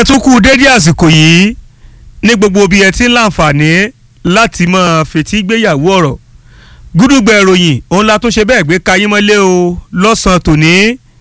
ẹ tún kú dédé àsìkò yìí ní gbogbo bí ẹ ti ń láǹfààní láti máa fetí gbéyàwó ọ̀rọ̀ gúdúgbẹ̀ ìròyìn òun la tún ṣe bẹ́ẹ̀ gbé kayín mọ́lé o lọ́sàn-án tòní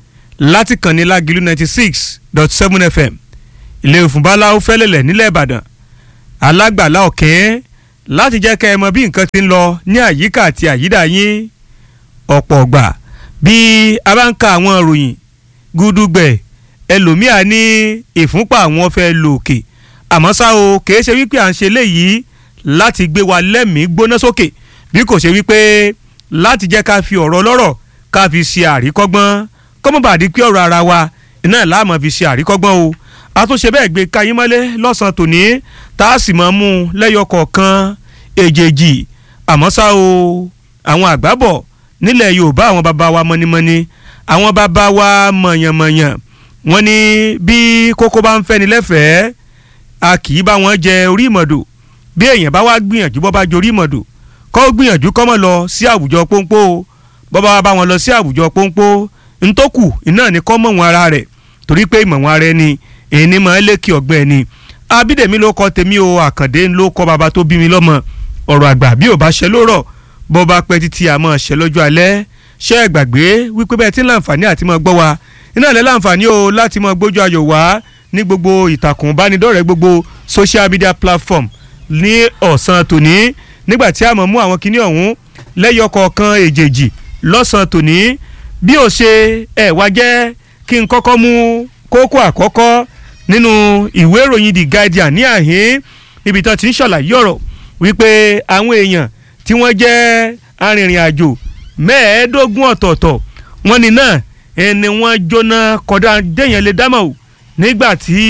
láti kàn ní lágìlú ninety six dot seven fm ilé ìfúnbáláwo fẹ́lẹ̀lẹ̀ nílẹ̀ ìbàdàn alágbàlá ọ̀kẹ́ láti jẹ́ kẹ́ ẹ mọ bí nǹkan ti ń lọ ní àyíká àti àyídà yín ọ̀pọ̀ ọ̀gbà bí a bá ń ka àwọn ìròyìn gúdúgbẹ̀ ẹlòmíà ní ìfúnpá àwọn fẹ́ lò òkè àmọ́ ṣá o kìí ṣe wípé à ń ṣe léyìí láti gbé wa lẹ́mìí gbóná sókè bí kò ṣe wípé láti jẹ́ ká fi ọ̀rọ̀ lọ́rọ̀ ká fi ṣe àríkọ́gbọ́n kọ́mọ́bàdí pé ọ̀rọ̀ ara wa iná láàmú fi ṣe àríkọ́gbọ́n o a tún ṣe bẹ́ẹ̀ gbé kayín mọ́lé lọ́sàn-án tòní tá a sì máa mú un lẹ́yọ kọ̀ọ̀kan èjèèjì àmọ́ ṣá o àwọn àgbábọ̀ nílẹ̀ yorùbá àwọn bàbá wa mọ́nímọ́ní àwọn bàbá wa mọ̀yànmọ̀yàn wọ́n ní bí kókó bá ń fẹ́ni lẹ́fẹ̀ẹ́ a kì í bá wọn jẹ orí ìmọ̀dò bí èèyàn bá wá gbìyànjú bọ́ bá jorí ìmọ̀dò kọ́ gbìyànjú kọ́ mọ̀ lọ sí àwùjọ pọ́npọ́ bọ́ bá bá wọn lọ sí àwùjọ pọ́npọ́ ntọ́kù iná ní kọ́ mọ̀ wọn ara rẹ̀ torí pé ìmọ̀ wọn ara ẹni èyí ni mọ̀ ẹ́ lékè ọ̀gbẹ́ ẹni abídèmí ló kọ́ tèmi o àkàndé ló kọ́ bàbá tó bí mi lọ́mọ ọ̀rọ̀ àgbà bí ò bá ṣe lórọ̀ bọ́ bá pẹ́ títí àmọ́ ṣe lọ́jọ́ alẹ́ ṣẹ́ ẹ̀ gbàgbé wípé bẹ́ẹ̀ tí ń láǹfààní àti mọ́ gbọ́ wa iná ilẹ̀ láǹfààní o láti mọ́ gbójú ayọ̀ wá ní gbogbo ìtàkùn ìbánidọ́rẹ̀ẹ́ gbogbo social media platform ní ọ̀sán tòní nígbà tí a mọ̀ mú àwọn kinní ọ̀hún lẹ́yọ kọ̀ọ̀kan èjèèjì lọ́sàn tòní bí ó ṣe ẹ̀ wá jẹ́ kí n kọ́kọ́ mú kókó àkọ́kọ́ nínú ìwé ìròyìn the guardian ní àhín níbi tán ti ń ṣàlàyé ọ̀rọ̀ wípé àwọn èèyàn tí wọ́n jẹ́ arìnrìn àjò mẹ́ẹ̀ẹ́dógún ọ̀tọ̀ọ̀tọ̀ wọ́n ní náà ẹni wọ́n jóná kọ́dá déyàn lè dámọ̀ o nígbà tí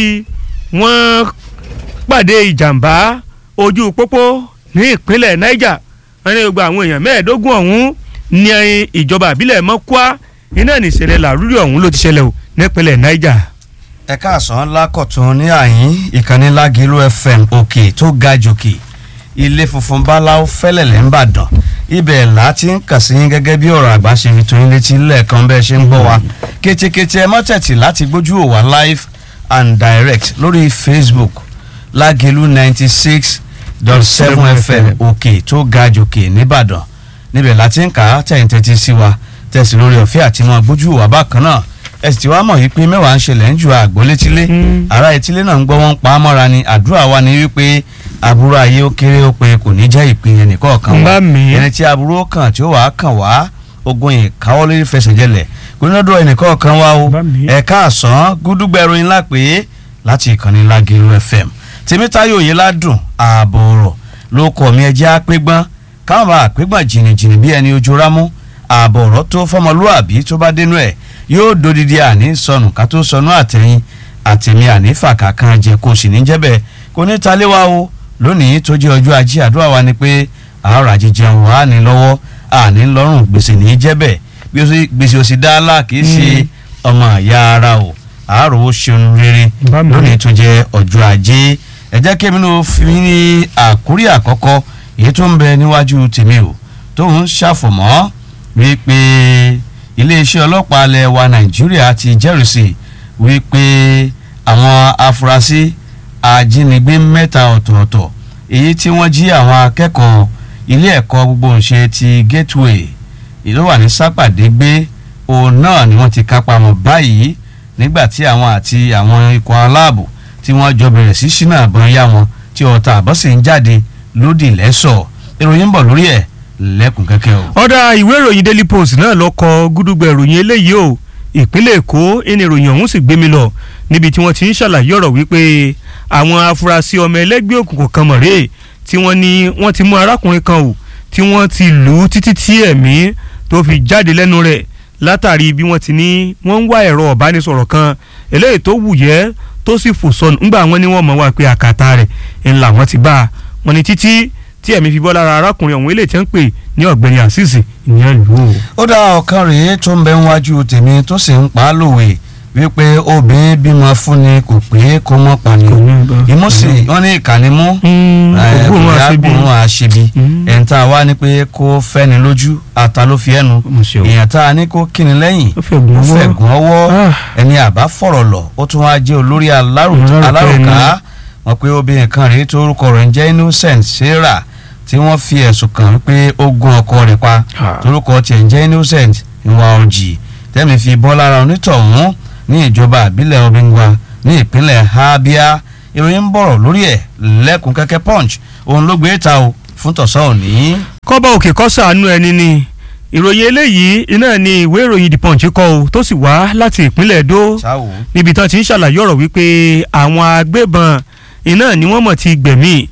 wọ́n pàdé ìjàmbá ojú pópó ní ìpínlẹ̀ niger wọ́n ní gbogbo àwọn èèyàn mẹ́ẹ̀ẹ́dógún ọ̀hún ní ìjọba àbílẹ̀ mọ́kúá iná nìṣẹ̀lẹ̀ làrúrí ọ̀hún ló ti ṣẹlẹ̀ o nípínlẹ̀ niger. ẹ káàsán lákọ̀tún ní àyín ìkànnì lágìlú fm òkè tó ga jòkè ilé funfun báláwo fẹ́lẹ̀lẹ̀ ń bàdàn ibẹ̀ là ti ń kà sí yín gẹ́gẹ́ bí ọ̀rọ̀ àgbà ṣe fi tó yín létí lẹ́ẹ̀kan bẹ́ẹ̀ ṣe ń gbọ́ wa kétékété ẹ mọ́tẹ̀tì láti gbójú òwà live and direct lórí facebook lágẹ̀lú ninety six dot seven fm òkè tó ga jòkè nìbàdàn níbẹ̀ là ti ń kà á tẹ̀yìn tẹ́tí sí wa tẹ̀sí lórí ọ̀fẹ́ àti mọ́ gbójú òwà bákan náà ẹ sì ti wá mọ̀ yìí pé mẹ́wàá ń ṣẹlẹ̀ ń ju àgbọ̀ létílé ará etílé náà ń gbọ́ wọ́n pa á mọ́ra ni àdúrà wa ni wípé aburú ayé ó kéré ó pé kò ní jẹ́ ìpín ẹnì kọ̀ọ̀kan wa ẹni tí aburú ó kàn tí ó wàá kàn wá ogun ìkáwọ́ lórí fẹsẹ̀jẹlẹ̀ kò ní lọ́dọ̀ ẹnì kọ̀ọ̀kan wa o ẹ̀ka àsán gúdúgbẹ̀rù ńlá pé láti ìkànnì Lágẹ̀lú FM tèmítáyò yìí ládùn ààbò ọ̀rọ̀ ló kọ̀ mí ẹjẹ́ àpégbọ́n káwọn bá àpégbọ́n jìnnìjìnnì bí ẹni ojú rámú ààbò ọ̀rọ̀ tó fọmọlúàbí tó bá dénú ẹ̀ yóò dodidi àní sọnù ká tó sọnù àtẹ̀yìn àtẹ̀mí àní fàkà kan jẹ kó sì ní jẹ́bẹ̀ kò ní talé wa o lónìí tó jẹ́ ọjọ́ ajé àdúrà wa ni pé àárọ̀ àjẹjẹun wà ní lọ́wọ́ àní lọ́rùn gbèsè ní jẹ́bẹ̀ gbèsè òsì dáálà kì í ṣe ọmọ àyà ara o àárọ̀ ó ṣeun rere lónìí tó jẹ́ ọjọ́ ajé ẹ jẹ́ kí èmi náà fi ní àkúrí àkọ́kọ́ èyí tó ń bẹ níwájú tèmi o tó ń ṣàfọ̀mọ́ wípé iléeṣẹ́ ọlọ́pàá ilẹ̀ wa nàìjíríà ti jẹ́rìsì wípé àwọn afurasí ajínigbé mẹ́ta ọ̀tọ̀ọ̀tọ̀ èyí tí wọ́n jí àwọn akẹ́kọ̀ọ́ ilé ẹ̀kọ́ gbogbo ńṣe ti gateway ìlú wà ní sápàdé gbé òun náà ni wọ́n ti kápá wọn báyìí nígbà tí àwọn àti àwọn ikọ̀ aláàbò tí wọ́n jọ bẹ̀rẹ̀ sí sínú àbọ̀n yá wọn tí ọ̀tá àbọ̀ sì ń jáde lódì lẹ́sọ̀ ìròyìn ń bọ̀ lórí ẹ̀ lẹ́kùn kẹ́kẹ́ o. ọ̀dà ìwé ìròyìn daily post náà lọ kọ gúdúgbẹ̀ ìròyìn eléyìí o ìpínlẹ̀ èkó ẹni ìròyìn ọ̀hún sì gbé mi lọ níbi tí wọ́n ti ń ṣàlàyé ọ̀rọ̀ wípé àwọn afurasí ọmọ ẹlẹ́gbẹ́ òkùnkùn kan mọ̀rẹ́ tí wọ́n ní wọ́n ti mú arákùnrin kan o tí wọ́n ti lù ú títí tí ẹ̀mí tó fi jáde lẹ́nu rẹ̀ látàrí bí wọ́n ti ní wọ́n ń wá ẹ̀rọ ọ̀bánisọ̀rọ̀ kan eléyìí tó wùyẹ́ tó sì fò sọnù ńgbà wọn ni wọ́n mọ̀ wá pé àkàtà rẹ̀ ńlá wọn ti bá wọn ni títí tí ẹ̀mí fi bọ́ lára arákùnrin ọ̀hún eléyìí tí wọ́n ń pè ní ọ̀gbẹ́ni àṣìṣì ìyẹn lù ú. ó dá ọ̀kan rèé tó ń bẹ níwájú tèmi tó sì ń pa á lòwe wípé obìnrin bímọ fúnni kò pé kó mọ́ pani imú sì wọ́n ní ìkànnì mú ògbóhùn àṣebi ògbóhùn àṣebi Mm. ẹ̀ǹ tá a wá ní pé kó fẹ́ni lójú ata ló fi ẹnu Mo ṣe o. èèyàn tá a ní kó kíni lẹ́yìn ó fẹ́ gùn ó ọwọ́ fẹ̀gùn ọwọ́ Ah. ẹni àbá fọ̀rọ̀ lọ ó tún wá jẹ́ olórí alárò- Alárùká alárùká wọn pé obìnrin kan rèé tó orúkọ rẹ̀ ń jẹ́ innocent sarah tí wọ́n fi ẹ̀sùn kàn wípé ó gún ọkọ rẹ̀ pa Ah. torúkọ tiẹ̀ ń jẹ́ innocent ìwà òjì tẹ́mi fi bọ́ lára onítọ̀hún ní ìjọba àbílẹ̀ obìnrin ní ìpínlẹ̀ abia ìròyìn ń bọ̀rọ̀ lórí ẹ̀ lẹ́kùn kẹ́kẹ́ punch òun ló gbé ta o fún tọ̀sán òní. kọ́bá òkè kọ́ sàánú ẹni ni ìròyìn eléyìí iná ni ìwé ìròyìn the punch kọ o tó sì wá láti ìpínlẹ̀ Èdó ṣáwó níbi tán ti ń ṣàlàyé ọ̀rọ̀ wípé àwọn agbébọn iná ni wọ́n mọ̀ ti gbẹ̀mí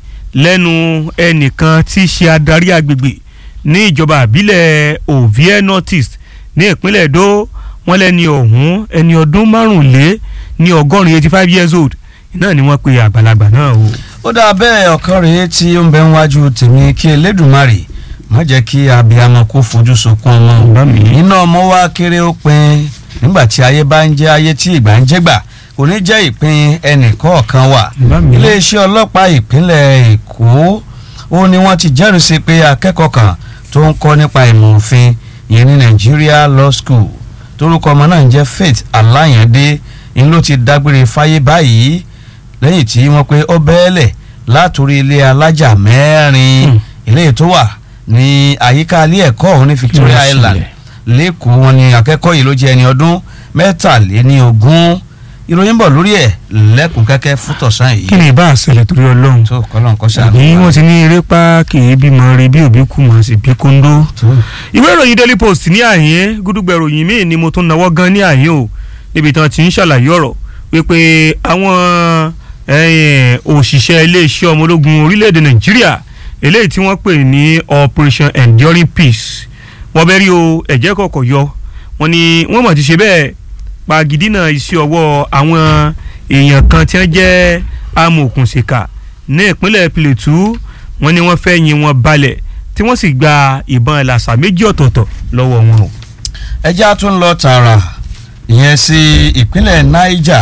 lẹ́nu ẹnìkan tí í ṣe adarí agbègbè ní ìjọba àbílẹ̀ Ovie Northeast ní ìpínlẹ̀ Èdó wọ́n lẹ́ni ọ̀hún ẹni ọdún márùnlé ní ọgọ́rin eighty five years old iná ni wọ́n pe àgbàlagbà náà o. ó dáa bẹ́ẹ̀ ọ̀kan rèé tí ó ń bẹ níwájú tèmi kí elédùnmarè má jẹ́ kí abiyamọ kó fojú sunkún ọmọ Bá mi. iná ọmọ wa kéré ó pin nígbà tí ayé bá ń jẹ́ ayé tí ìgbà ń jẹ́gbà kò ní jẹ́ ìpín ẹnìkọ̀ọ̀kan wà Bá mi. iléeṣẹ́ ọlọ́pàá ìpínlẹ̀ èkó ó ní wọ́n ti jẹ́rìí sí pé akẹ́kọ̀ọ́ kan tó ń kọ́ nípa ìmọ̀ òfin ìyẹn ní Nigeria Law School torúkọ ọmọ náà ń jẹ́ Faith Aláyàndé ń ló ti dágbére fáyé báyìí lẹ́yìn tí wọ́n pé ó bẹ́ẹ̀lẹ̀ látòrí ilé alájà mẹ́rin Hmm. ilé tó wà ní àyíká ilé ẹ̀kọ́ ọ̀hún ní Victoria Kí ló Island ṣẹlẹ̀? lẹ́kọ̀ọ́ wọn ni akẹ́kọ̀ọ́ yìí ló jẹ́ ẹni ọdún mẹ́tàléníogún ìròyìn bọ̀ lórí ẹ̀ lẹ́kùn kẹ́kẹ́ fún tọ̀sán yìí kí ni ìbá àṣẹlẹ̀ torí Ọlọ́run tó kọ́lọ́n kọ́ ṣàánú àbí wa. wọ́n ti ní eré pa kì í bímọ rí bí òbí kú mọ̀ sí bí kóńdó. tó ìwé ìròyìn daily post ní àyín gúdúgbẹ̀ ìròyìn míì ni mo tún náwó gan ní àyín o níbi tí wọ́n ti ń ṣàlàyé ọ̀rọ̀ wípé àwọn eh, òṣìṣẹ́ iléeṣẹ́ ọmọ ológun orílẹ̀-èdè nàìjíríà eléyìí tí wọ́n pè ní operation enduring peace wọ́n bẹ́ẹ̀ rí o ẹ̀jẹ̀ kọ̀ọ̀kọ̀ yọ wọ́n ní wọ́n mọ̀ ti ṣe bẹ́ẹ̀ pagidínà iṣẹ́ ọwọ́ àwọn èèyàn kan tí wọ́n jẹ́ amòòkùnṣìkà ní ìpínlẹ̀ Plateau wọ́n ní wọ́n fẹ́ yin wọn balẹ̀ tí wọ́n sì gba ìbọn làṣà méjì ọ̀tọ̀ọ̀tọ̀ lọ́wọ́ wọn o. ẹjẹ́ á tún lọ tààrà ìyẹn sí ìpínlẹ̀ Niger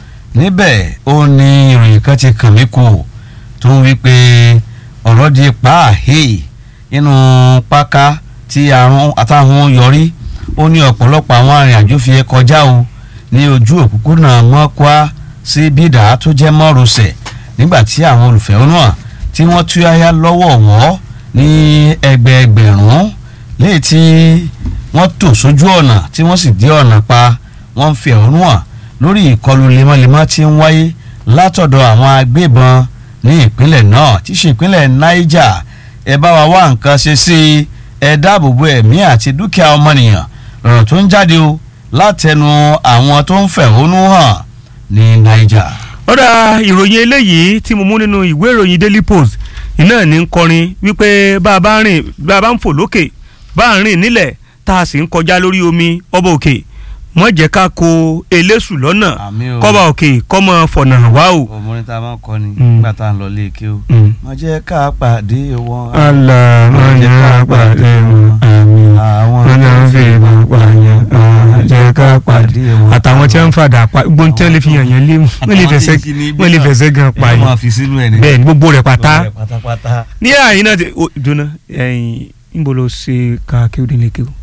níbẹ̀ ó ní ìròyìn kan ti kàn mí kù tó ń wí pé ọ̀rọ̀ di pàáhé nínú páká tí àrùn àtàwọn yọrí ó ní ọ̀pọ̀lọpọ̀ àwọn arìnrìnàjò fi kọjá o ní ojú òpópónà mọ́kwá sí bídà tó jẹ́ mọ́rosẹ̀ nígbà tí àwọn olùfẹ̀hónúhàn tí wọ́n tú yáyá lọ́wọ́ wọ́ ní ẹgbẹẹgbẹ̀rún léyìí tí wọ́n tò sójú ọ̀nà tí wọ́n sì dé ọ̀nà pa wọ́n ń fi ẹ̀hónú hàn lórí ìkọlù lemọ́lemọ́ tí ń wáyé látọ̀dọ̀ àwọn agbébọn ní ìpínlẹ̀ náà tí í ṣe ìpínlẹ̀ Niger ẹ bá wa wá nǹkan ṣe sí i ẹ dáàbò bo ẹ̀mí àti dúkìá ọmọnìyàn lọ́rọ̀ tó ń jáde o látẹnu àwọn tó ń fẹ̀hónú hàn ní Niger. ọ̀dà ìròyìn eléyìí tí mo mú nínú ìwé ìròyìn Daily Post iná ní ń kọrin wípé bá a bá rìn bá a bá ń fò lókè bá a rìn nílẹ̀ tá a sì ń kọjá lórí omi ọba òkè wọ́n jẹ́ ká ko eléṣù lọ́nà Àmín o. kọ́ba òkè kọ́mọ fọ̀nà hàn wá o. òmùrin tá a máa ń kọ ni Mm. nígbà tá a ń lọ lé ike o. Mm. má jẹ́ ká pàdé wọn. Allah máa jẹ́ ká pàdé wọn àmín àwọn wọn náà ń fi ìmọ̀ pààyàn máa jẹ́ ká pàdé àtàwọn tí wọ́n ń fàdà pa gbogbo tí wọ́n lè fi yàn yẹn lé wọ́n lè fẹsẹ̀ wọ́n lè fẹsẹ̀ gan pa ẹ máa yẹn fi sínú ẹ ní. bẹ́ẹ̀ ni gbogbo rẹ̀ pátá Gbogbo rẹ̀ pátápátá. ní àyín náà ti o dùnà ẹ̀yìn níbo ló ṣe ká kéwòn nílé kéwòn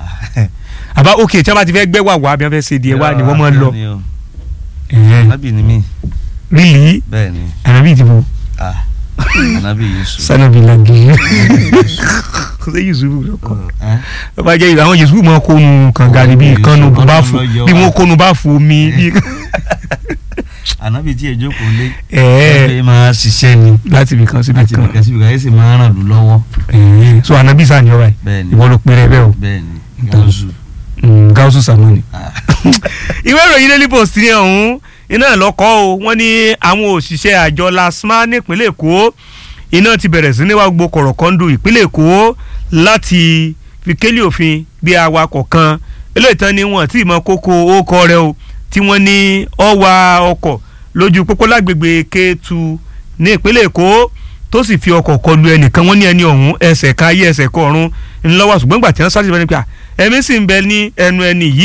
àbá òkè tí wọ́n bá ti fẹ́ gbẹ́ wà wá bí wọ́n fẹ́ ṣe díẹ̀ wá ni wọ́n máa ń lọ Ànábì ni mí rílì bẹ́ẹ̀ ni ànábì ìdìbò ah, Ànábì Yusuf. sanabi lagi kò sí yusufu lọkọ Eh? tó bá jẹ́ àwọn yusufu máa kónu kànga níbi Oh, ìkànnù Yusuf, báfù Ọlọ́run ló yọ bí wá. wọ́n kónu báfù omi bí Ànábì tí èjò kò lé. ẹ̀ẹ́ ẹgbẹ́ máa ṣiṣẹ́ ni láti ibì kan síbi láti kan bìkẹ́ síbi kan yóò sì máa ràn lù lọ́wọ́. ẹ̀ẹ́ so anabi sàn yọ báyìí bẹ́ẹ̀ ni ìwọ ló pèrè bẹ́ẹ̀ o bẹ́ẹ̀ ni gáúsù. Mm, gáúsù sàmọ́ni. Ah. ìwé ìròyìn daily post ní ọ̀hún iná lọ́kọ́ o wọ́n ní àwọn òṣìṣẹ́ àjọ lasma nípínlẹ̀ èkó iná ti bẹ̀rẹ̀ sí ní wá gbogbo kọ̀rọ̀kọ́ndù ìpínlẹ̀ èkó láti fi kélé òfin gbé awakọ̀ kan eléyìí tán ni wọ́n ti mọ kókó ókọ rẹ̀ o tí wọ́n ní ó wa ọkọ̀ lójú pópó lágbègbè Kétu ní ìpínlẹ̀ èkó tó sì fi ọkọ̀ kọlu ẹnìkan wọ́n ní ẹni ọ̀hún ẹsẹ̀ kan ayé ẹsẹ̀ kan ọ̀run ńlọ́wọ́ ṣùgbọ́n gbà tí wọ́n sáré síbẹ̀ ni pé à, ẹ̀mí sì ń bẹ ní ẹnu ẹni yìí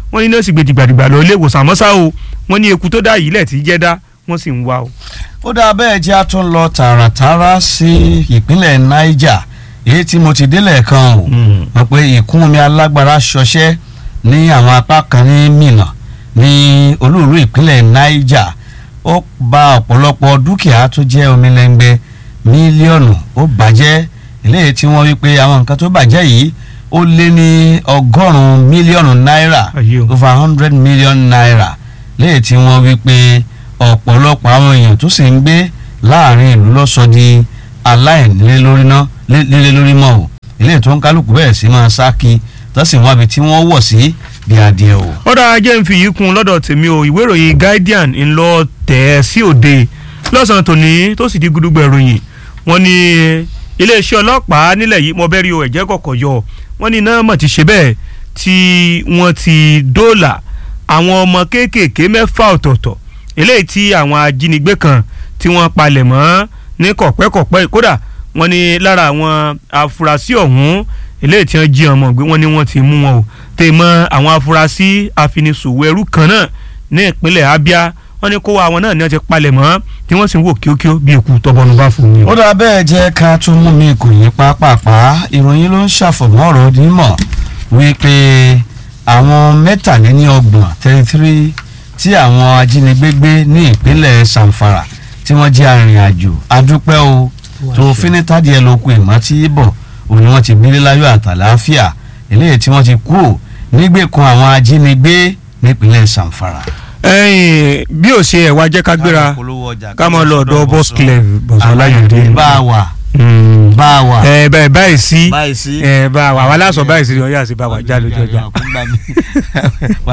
wọ́n ní nọ́ọ̀sì gbèdìgbàdìgbà lọ ilé ìwòsàn àmọ́ ṣá o wọ́n ní eku tó dá yìí lẹ̀ tí jẹ́ dá wọ́n sì ń wá o. ó dáa bẹ́ẹ̀ jẹ́ a tún lọ tààràtàrà sí ìpínlẹ̀ Niger èyí tí mo ti délẹ̀ kan o wọ́n pe ìkún omi alágbára ṣọṣẹ́ ní àwọn apá kan ní Minna ní olúùlú ìpínlẹ̀ Niger ó bà ọ̀pọ̀lọpọ̀ dúkìá tó jẹ́ omi lẹ́ngbẹ́ mílíọ̀nù ó bàjẹ́ eléyìí tí wọ́n wí pé àwọn nǹkan tó bàjẹ́ yìí ó lé ní ọgọ́rùn-ún mílíọ̀nù náírà Ayé o. over hundred million naira léyìí tí wọ́n wí pé ọ̀pọ̀lọpọ̀ àwọn èèyàn tó sì ń gbé láàrin ìlú lọ́sọ di aláìnílé lórí ná lé- lílé lórí mọ́ o eléyìí tó ń kálukú bẹ̀rẹ̀ sí máa sá kí tó sì wọ́n abi tí wọ́n wọ̀ sí bí adìẹ o. ọ̀dà ajé ń fi yìí kún lọ́dọ̀ tèmi o ìwé ìròyìn Guardian ń lọ tẹ̀ ẹ́ sí òde lọ́sàn-án tòní tó sì di gudugbẹ̀ ìròyìn wọ́n ní iléeṣẹ́ ọlọ́pàá nílẹ̀ yìí mo bẹ́ẹ̀ rí o ẹ̀jẹ̀ kọ̀kọ̀ yọ wọ́n ní iná mọ̀ ti ṣe bẹ́ẹ̀ tí wọ́n ti dóòlà àwọn ọmọ kéékèèké mẹ́fà ọ̀tọ̀ọ̀tọ̀ eléyìí tí àwọn ajínigbé kan tí wọ́n palẹ̀ mọ́ ní kọ̀pẹ́kọ̀pẹ́ kódà wọ́n ní lára àwọn afurasí ọ̀hún eléyìí tí wọ́n jí ọmọ gbé wọ́n ní wọ́n ti mú wọn o tè mọ́ àwọn afurasí afinisòwò ẹrú kan náà ní ìpínlẹ̀ Abia wọ́n ní kó wa àwọn náà ní wọ́n ti palẹ̀ mọ́ tí wọ́n sì ń wò kíókíó bí ikú tọ́bọ̀nù bá fún mi. ó dáa bẹ́ẹ̀ jẹ́ ká tún mú mi kò yí pápápá ìròyìn ló ń ṣàfọ̀mọ́ ọ̀rọ̀ onímọ̀ wípé àwọn mẹ́tàléníọgbọ̀n thirty three tí àwọn ajínigbé gbé ní ìpínlẹ̀ Zamfara tí wọ́n jẹ́ arìnrìn-àjò adúpẹ́ o tó fínítàdí ẹ̀ lóko ìmọ̀ tí bọ̀ òun ni wọ́n ti gbélé láyọ̀ àtàláfíà eléyìí tí wọ́n ti kú ò nígbèkùn àwọn ajínigbé nípínlẹ̀ Zamfara. ẹ̀yin bí ó ṣe ẹ̀wá jẹ́ ká gbéra ká mọ̀ lọ ọ̀dọ̀ boss clef bọ̀sán láyọ̀dé. bá a wà Mm. bá a wà. ẹ báyìí báyìí sí báyìí sí. ẹ bá wa wà lásọ báyìí sí ọyá sí bá wa já lójú ọjà.